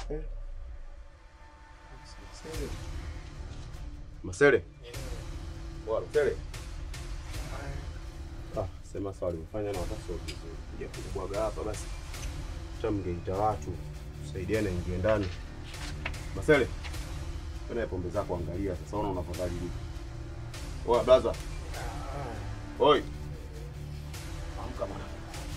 Masele. Bwana Masele. Ah, sema sawa umefanya na hata sio vizuri. Kuja kubwaga hapa basi. Acha mngeita watu. Tusaidiane ingie ndani. Masele. Kuna pombe zako angalia sasa unaona unafadhali vipi? Oa blaza. Oi. Amka bwana.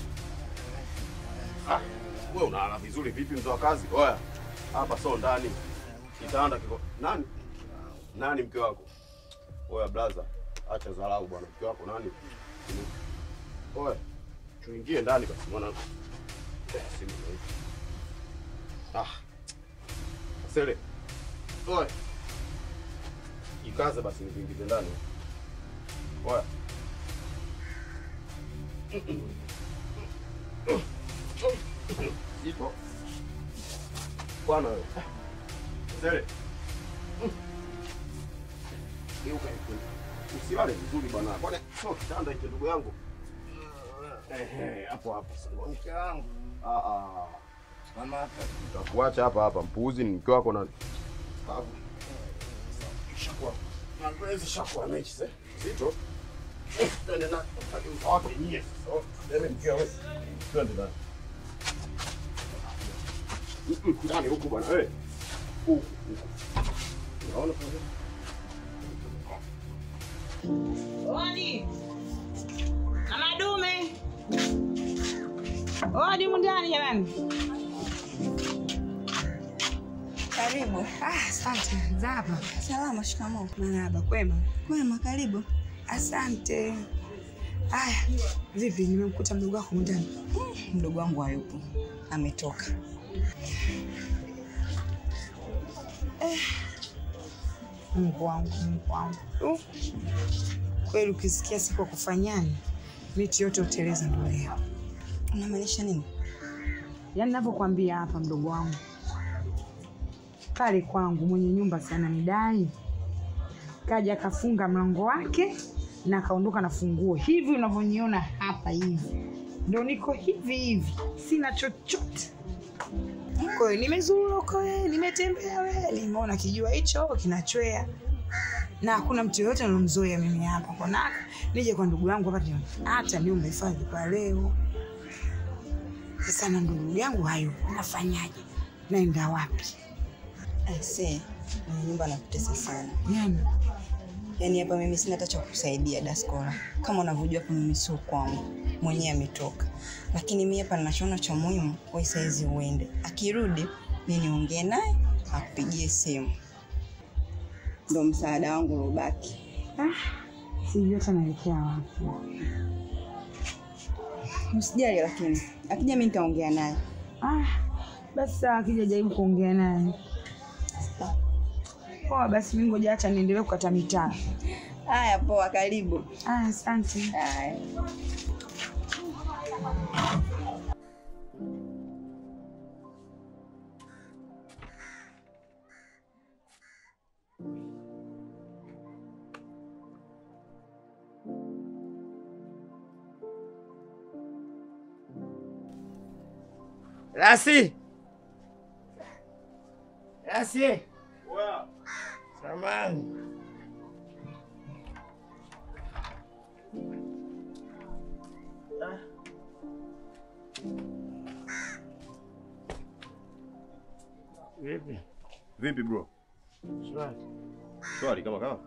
Ah, wewe unalala vizuri vipi mzee wa kazi? Oya. Hapa sio ndani. Kitanda kiko nani? Nani mke wako? Oya blaza, acha dharau bwana. Mke wako nani? Oya, tuingie ndani basi mwana. Eh, simu hii. Ah. Sele. Oya. Ikaze basi niingize ndani. Oya. Ipo. Bwana wewe. Sele. Geuka hivi. Usilale vizuri bwana. Bwana sio kitanda hicho ndugu yangu. Ehe, hapo hapo. Mke wangu Ah ah. mama hapa Utakuacha hapa hapa mpuuzi ni mke wako na Babu. Shakuwa. Mazoezi shakuwa mechi sasa. Zito. Twende na wapi nyie sasa? Twende mke wewe. Twende na. Ndani huku bwana wewe. Huku. Unaona pale? Odi. Mama dume. Odi mundani jamani. Karibu. Ah, asante. Zapa. Salama, shikamoo. Marahaba, kwema. Kwema, karibu. Asante. Aya, vipi nimemkuta mdogo wako mundani? Mdogo wangu hayupo, ametoka. Mungu wangu, Mungu wangu. Uh. Kweli ukisikia siku ya kufanyani, miti yote uteleza ndo leo. Unamaanisha nini? Yaani navyokwambia hapa mdogo wangu. Pale kwangu mwenye nyumba sana nidai. Kaja akafunga mlango wake na akaondoka na funguo. Hivi unavyoniona hapa hivi. Ndio niko hivi hivi. Sina chochote. Kwa hiyo nimezurura huko wewe, nimetembea wewe, nimeona kijua hicho kinachwea. Na hakuna mtu yoyote alomzoea mimi hapa kwa naka. Nije kwa ndugu yangu hapa tena. Hata niombe hifadhi kwa leo. Sasa na ndugu yangu hayo, nafanyaje? Naenda wapi? Aisee, mwenye nyumba anakutesa sana. Nani? Yaani hapa mimi sina hata cha kukusaidia Daskola. Kama unavyojua hapa mimi sio kwangu, mwenyewe ametoka. Lakini mimi hapa ninachoona cha muhimu, wewe saizi uende. Akirudi mimi niongee naye, akupigie simu. Ndio msaada wangu uliobaki. Sijui hata naelekea wapi. Usijali, lakini akija mimi nitaongea naye. Ah, basi sawa, akija jaribu kuongea naye. Poa, basi mimi ngoja acha niendelee kukata mitaa. Haya, poa, karibu. Ah, asante. Haya. Rasi. Rasi. Samani. Vipi? Vipi bro? Shwari. Swali kama kama.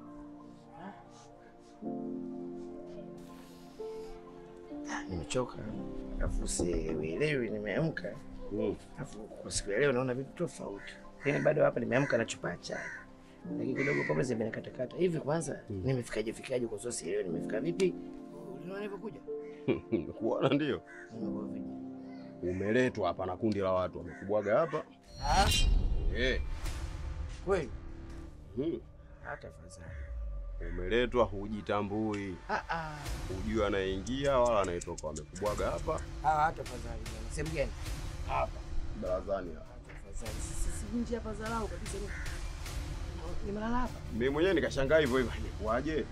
Nimechoka. Alafu sielewi nimeamka. Mm. Alafu kwa siku ya leo naona vitu tofauti. Yaani bado hapa nimeamka na chupa ya chai. Lakini kidogo pombe zimenikatakata. Hivi kwanza nimefikaje fikaje kwa sababu sielewi nimefika vipi? Unaona nilivyokuja? Kuona ndio. Nimekuwa vipi? Umeletwa hapa na kundi la watu wamekubwaga hapa. Ah, Eh. kweli. Hmm. Hata fadhali. Umeletwa hujitambui. Ah ah. Hujui anayeingia wala anayetoka wamekubwaga hapa Ah, hata fadhali. bwana. Sehemu gani? hapa barazani hapa. Hata fadhali. Sisi si nje hapa dharau kabisa. ni- Nimelala hapa. Mimi mwenyewe nikashangaa hivyo hivyo imekuwaje?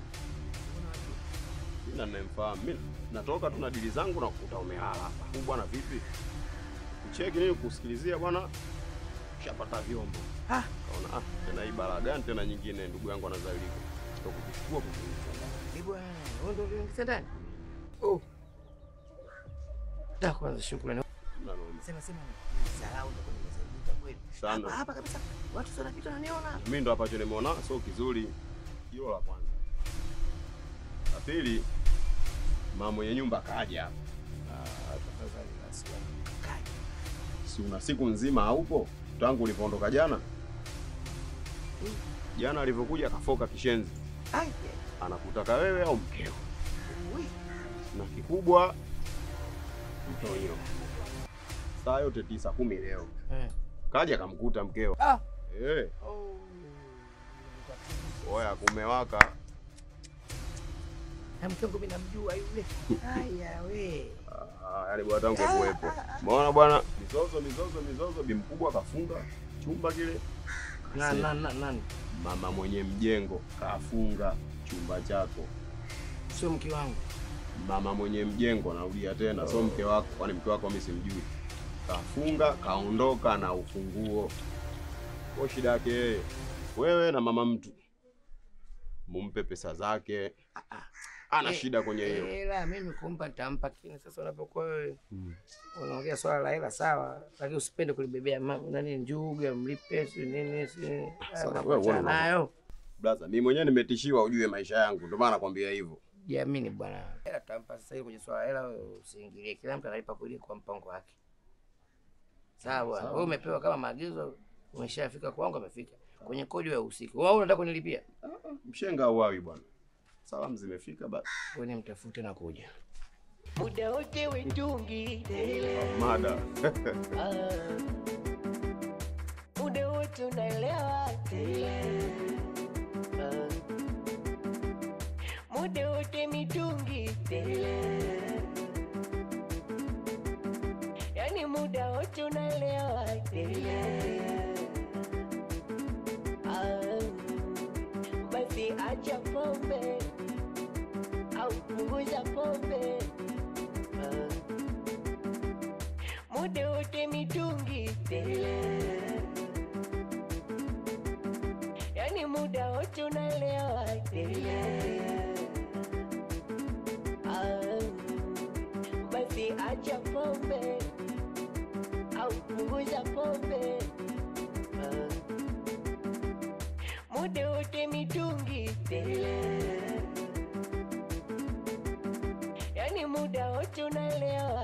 Sina ninayemfahamu. Mimi natoka tu na dili zangu na kukuta umelala hapa. Huyu bwana vipi? Kucheki nini kusikilizia bwana? shapata vyombo. Ah. Kaona ah, tena hii balaa gani tena nyingine ndugu yangu anazalika. Ndio kuchukua kukuuliza. Ni bwana, wewe ndio uliingiza ndani? Oh. Da kwanza shukrani. Na noma. Sema sema salau ndio nimesaidika kweli. Sana. Hapa hapa kabisa. Watu sana kitu wananiona. Mimi ndo ambacho nimeona sio kizuri. Hilo la kwanza. La pili, mama mwenye nyumba kaja hapa. Ah, tafadhali basi. Kaja. Si una siku nzima haupo tangu ulipoondoka jana? Jana alivyokuja akafoka kishenzi, Ai. anakutaka wewe au mkeo, Ui. na kikubwa mtonyo. Saa yote tisa kumi leo Eh. kaja akamkuta mkeo. Ah. Eh, Oh. oya kumewaka. Na mke wangu mimi namjua yule. Haya we. Ah, yani bwana tangu kuwepo. Umeona bwana, mizozo mizozo mizozo, bi mkubwa kafunga chumba kile. Na na na nani? Mama mwenye mjengo kafunga chumba chako. Sio mke wangu. Mama mwenye mjengo, narudia tena, sio mke wako, kwani mke wako mimi simjui. Kafunga kaondoka na ufunguo. Kwa shida yake yeye, wewe na mama mtu mumpe pesa zake, ana Eh, shida kwenye hiyo. Hela mimi kumpa nitampa, lakini sasa unapokuwa wewe Mm. unaongea swala la hela sawa, lakini usipende kulibebea ma- nani njuga mlipe si nini si Sasa haya wewe mambo achana uone nayo. Blaza, mimi mwenyewe nimetishiwa ujue maisha yangu, ndio maana nakwambia hivyo. Jiamini bwana, hela tutampa sasa hivi. Kwenye swala la hela wewe usiingilie, kila mtu analipa kweli kwa mpango wake. Sawa, wewe umepewa kama maagizo, umeshafika kwangu, amefika kwenye kodi wewe usiku. Wewe unataka kunilipia? Mshenga auawi bwana. Salamu zimefika basi. Wewe ni mtafute na kuja. muda wote wetungi Mada. Ah. muda wote unaelewa Ah. muda wote mitungi yani muda wote unaelewa Ah. basi acha pombe au punguza pombe Ah. muda wote mitungi yani muda wote unaelewa Ah, basi acha pombe au punguza pombe Ah, muda wote mitungi yani muda wote unaelewa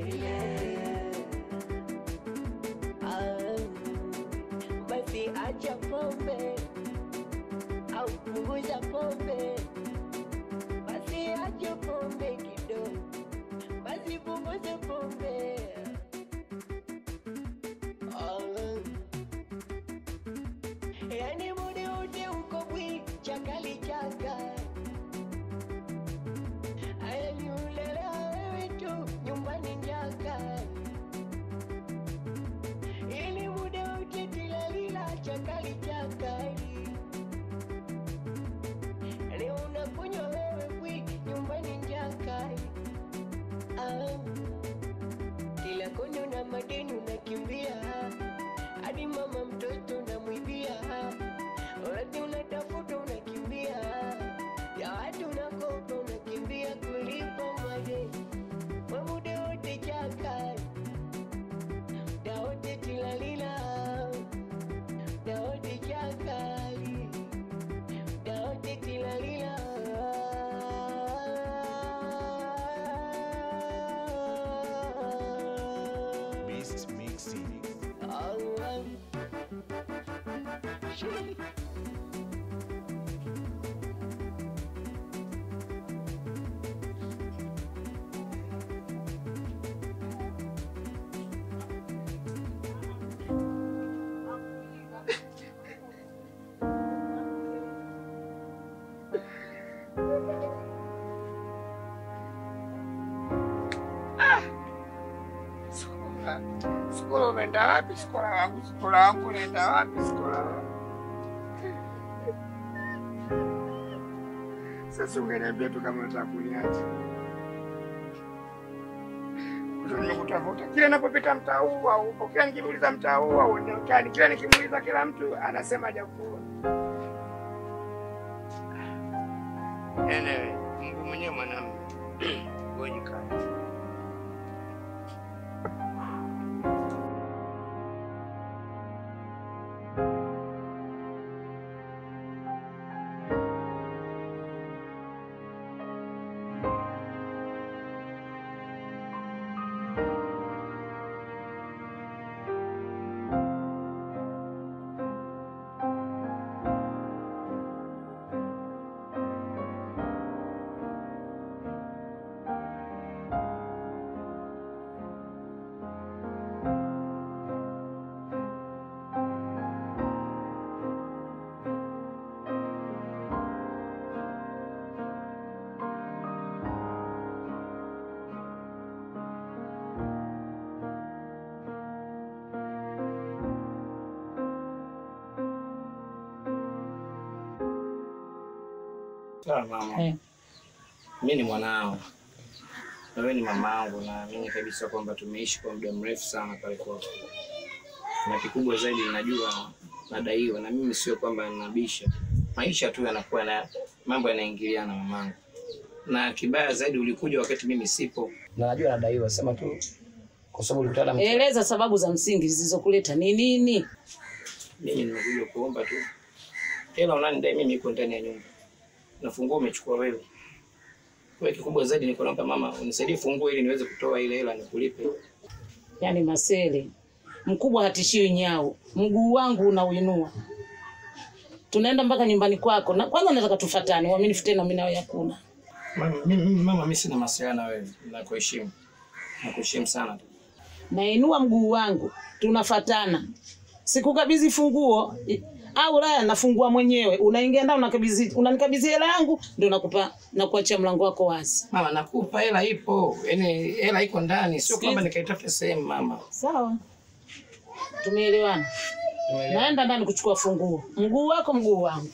Ah, basi acha pombe au punguza pombe basi acha pombe kidogo basi punguza pombe Ah, yani muda wote uko bwi chakali chaka Aliniulelea wewe tu nyumbani njaka, ili muda wote tilalila chakali chakali. Leo unakunywa wewe bwi nyumbani njaka, ah, kila kona una madeni unakimbia, hadi mama mtoto unamwibia, wakati unatafuta unakimbia ya watu unakopa unakimbia kulipa madeni we muda wote chaka muda wote tilalila muda wote chakali muda wote tilalila Beast Mixing. Ah, ah. Shit. Sikola umeenda wapi? Sikola wangu, sikola wangu unaenda wapi? Sikola wangu. Sasa ungeniambia tu kama unataka kuniacha. Ndio nimekutafuta. Kila ninapopita mtaa huu au upo, kila nikimuuliza mtaa huu au unaonekani, kila nikimuuliza kila mtu anasema hajakuwa. Anyway, Mungu mwenyewe mwanamume. Wewe jikani. Sawa mama. Eh. Mi ni mwanao na wewe ni mamangu, naamini kabisa kwamba tumeishi kwa muda mrefu sana pale kwako, na kikubwa zaidi najua nadaiwa, na mimi sio kwamba ninabisha, maisha tu yanakuwa na mambo yanaingiliana mamangu, na kibaya zaidi ulikuja wakati mimi sipo, na najua nadaiwa, sema tu kwa sababu ulikutana na mtu- Eleza sababu za msingi zilizokuleta ni nini? mimi nimekuja kuomba tu hela unanidai mimi iko ndani ya nyumba na funguo umechukua wewe. Kwa hiyo kikubwa zaidi niko naomba mama unisaidie funguo ili niweze kutoa ile hela nikulipe. Yaani Masele, mkubwa hatishiwi nyau, mguu wangu unauinua. Tunaenda mpaka nyumbani kwako, na kwanza nataka tufatane, uaminifu tena mimi nawe hakuna. Mama mimi, mimi mama mimi sina masuala na wewe. Nakuheshimu. Nakuheshimu sana. Nainua mguu wangu, tunafatana. Sikukabidhi funguo i- au la, nafungua mwenyewe. Unaingia ndani unakabidhi, unanikabidhi hela yangu, ndio nakupa na kuachia mlango wako wazi. Mama nakupa hela ipo. Yaani hela iko ndani, sio kwamba nikaitafuta sehemu mama. Sawa, tumeelewana. Naenda ndani kuchukua funguo. Mguu wako, mguu wangu.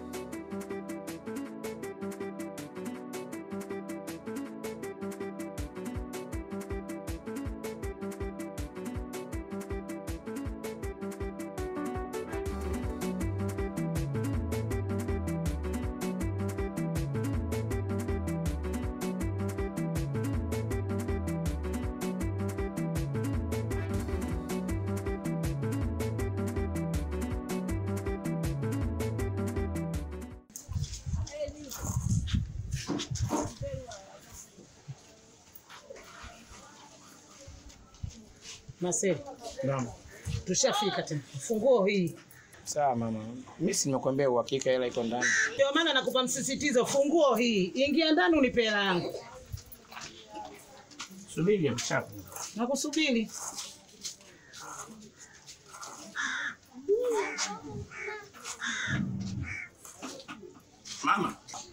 Masele, Naam. tushafika tena. Funguo hii. Sawa mama. Mimi si nimekuambia uhakika hela iko ndani. Ndio maana nakupa msisitizo, funguo hii. Ingia ndani unipe hela yangu. Subiri mchapo. Nakusubiri. Mama.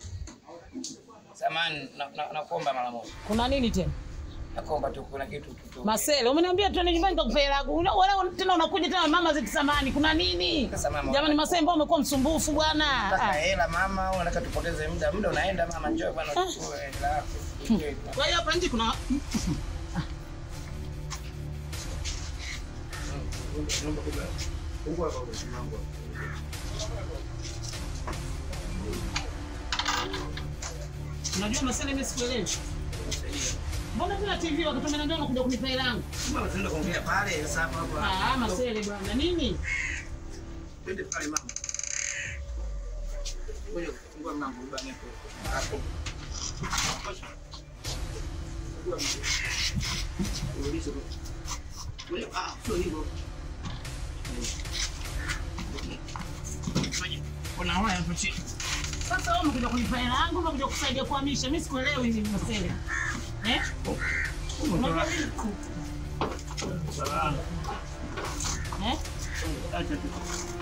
Samani nakuomba na, nakuomba mara moja. Kuna nini tena? Nakuomba tu kuna kitu tu. Masele, umeniambia tuende nyumbani nikakupa hela yangu. Una- Wala tena unakuja tena mama zeti samani. Kuna nini? Sasa mama, Jamani Masele, mbona umekuwa msumbufu bwana? Nataka Ah. hela mama, au unataka tupoteze muda? Muda unaenda mama, njoo bwana uchukue hela yako. Kwa hiyo hapa nje kuna Fungua kwa mshima wangu. Unajua Masele, mimi sikuelewi. Mbona tena TV wakati umeniambia unakuja kunipa hela yangu? Mama, tunaenda kuongea pale sasa hapa hapa. Ah, Masele bwana, nini? Twende pale mama. Ngoja kufungua mlango ubani hapo. Hapo. Urudishe kwa. Ngoja, ah, sio hivyo. Fanya. Kuna waya hapo chini. Sasa wewe umekuja kunipa hela yangu, umekuja kusaidia kuhamisha. Mimi sikuelewi hivi Masele. Eh? Unajua nini? Salama. Eh? Acha tu.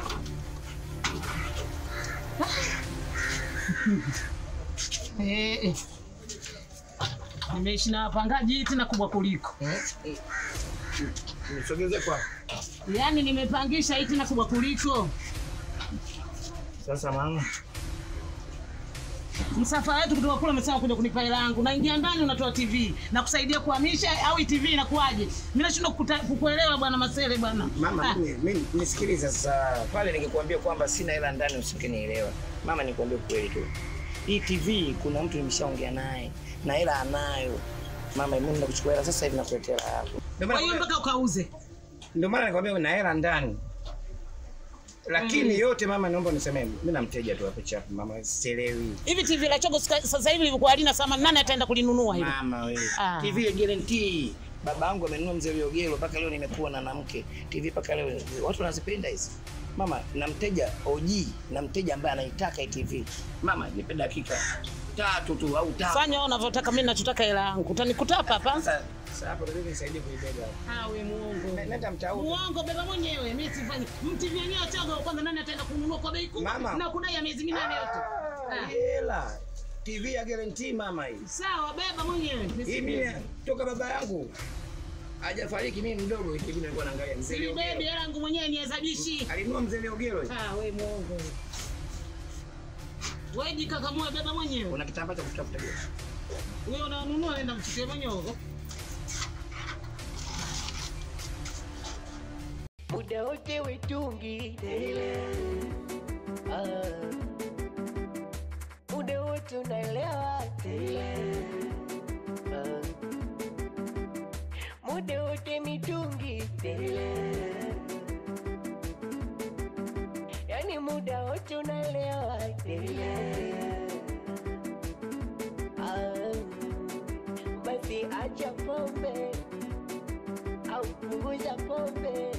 Eh, eh. Nimeishi na wapangaji tena kubwa kuliko. Nisogeze kwa. Yaani nimepangisha hii tena kubwa kuliko. Sasa mama. msafara wetu kutoka kule umesema kuja kunipa hela yangu, naingia ndani unatoa TV na kusaidia kuhamisha au hii TV inakuwaje? Mimi nashindwa kukuta- kukuelewa bwana Masele bwana. Mama, Ah. mimi mimi- nisikilize sasa. Pale ningekuambia kwamba sina hela ndani usingenielewa. Mama, nikwambie kweli tu. Hii TV kuna mtu nimeshaongea naye na hela anayo. Mama, mimi nenda kuchukua hela sasa hivi nakuletea hela yako. Ndio Kwa maana hiyo mpaka ukauze. ndio maana nikwambia una hela ndani. Lakini yote mama, naomba unisemee, mimi na mteja tu hapo chapu mama, sielewi. Hivi TV la chogo sika- sasa hivi lilikuwa halina thamani, nani ataenda kulinunua hivi? Mama wewe. Ah. TV ya guarantee. Baba yangu amenunua mzee Liogelo mpaka leo nimekuwa na mke. TV mpaka leo watu wanazipenda hizi. Mama, na mteja OG na mteja ambaye anaitaka hii TV. Mama, nipe dakika tatu tu au tano. Fanya wewe unavyotaka, mimi nachotaka hela yangu. Utanikuta hapa hapa. Sasa sasa hapo ndio nisaidie kuibeba. Ah, we muongo. Nenda mtau. Muongo beba mwenyewe, mimi sifanyi. Mti vyenyewe chogo kwanza nani ataenda kununua kwa bei kubwa? Mama. Na kudai ya miezi minane yote. Ah. Hela. TV ya guarantee mama hii. Sawa, beba mwenyewe. Hii mimi toka baba yangu hajafariki mimi mdogo hivi nilikuwa naangalia mzee Si Liogelo. bebi hela yangu mwenyewe nihesabishi. Alinunua mzee Liogelo. Ah, we muongo. Wewe jikakamue beba mwenyewe. Kuna kitambaa cha kutafuta gesi. Wewe unanunua nenda mchukue mwenyewe. muda wote wetungi Ah. muda wote unaelewa Ah. muda wote mitungi yani muda wote unaelewa Ah. basi acha pombe au punguza pombe